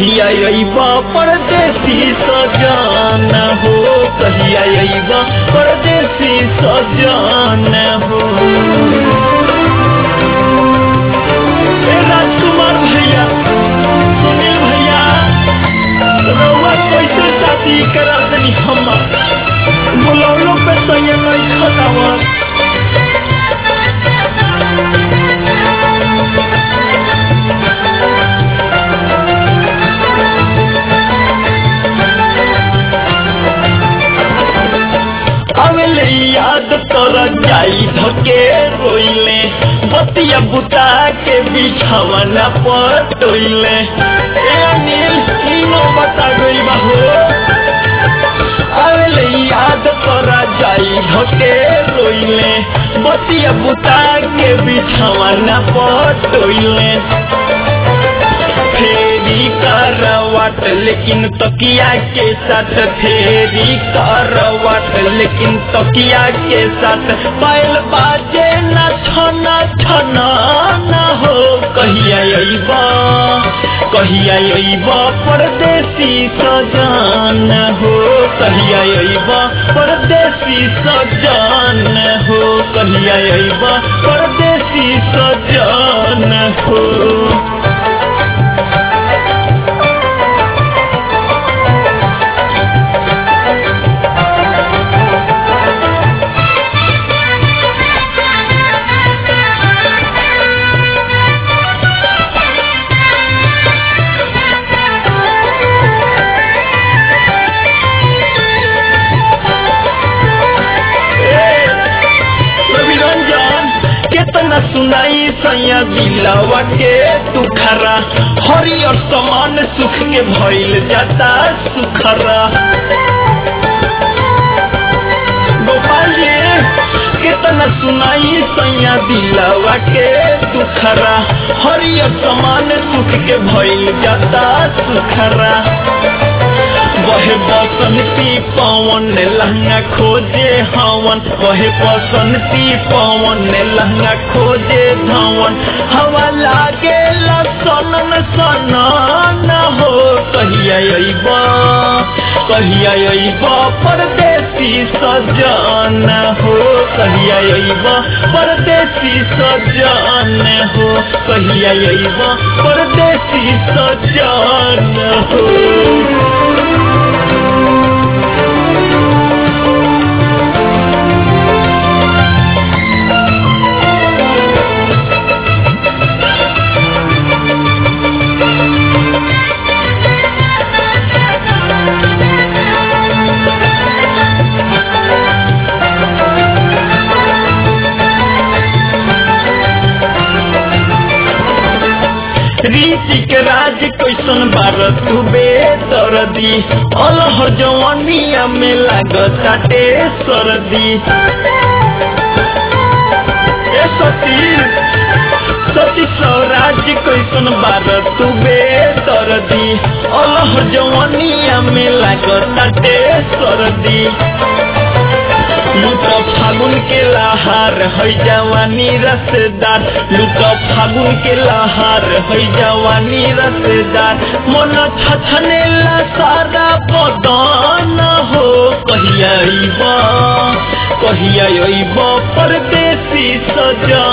कहिया अइबा परदेसी सजान हो कहिया अइबा परदेसी सजान हो ए राजकुमार भैया सुनील भैया रउआ कैसे शादी करा दनी हमार बुलौलो पे सैया नहीं खतावा अवेले याद तोरा जाई धके रोइले बतिया बुता के बिछावना पर टोइले ए अनिल इनो बता गई बाहो अवेले याद तोरा जाई धके रोइले बतिया बुता के बिछावना पर टोइले फेरी करवाट लेकिन तकिया के साथ फेरी करवाट लेकिन तकिया के साथ पायल बाजे न छना छना न हो कहिया अइबा कहिया अइबा परदेसी सजान हो कहिया अइबा परदेसी सजान हो कहिया अइबा परदेसी सजान हो रविरंजन केतना सुनाई सैया दिलवा के दुखरा हरियर समान सुख के भइल जाता सुखरा गोपाल जी केतना सुनाई सैया दिलवा के दुखरा हरियर समान सुख के भइल जाता सुखरा वहे बसंती पवन लहंगा खोजे हवन वहे बसंती पवन लहंगा खोजे धवन हवा लागे सनन सनन हो कहिया अइबा कहिया अइबा परदेसी सजान हो कहिया अइबा परदेसी सजान हो कहिया अइबा परदेसी सजान हो रीति के राज कैसन बार तू बेदर्दी अलहर जवानिया में लागताटे सरदी ए सती सती स्वराज कैसन बार तू बेदर्दी अलहर जवानिया में लागताटे सरदी लूट फागुन के लहार है जवानी रसदार लूट फागुन के लहार है जवानी रसदार मन छछने ला सारा बदन हो कहिया अइबा कहिया अइबा परदेसी सजा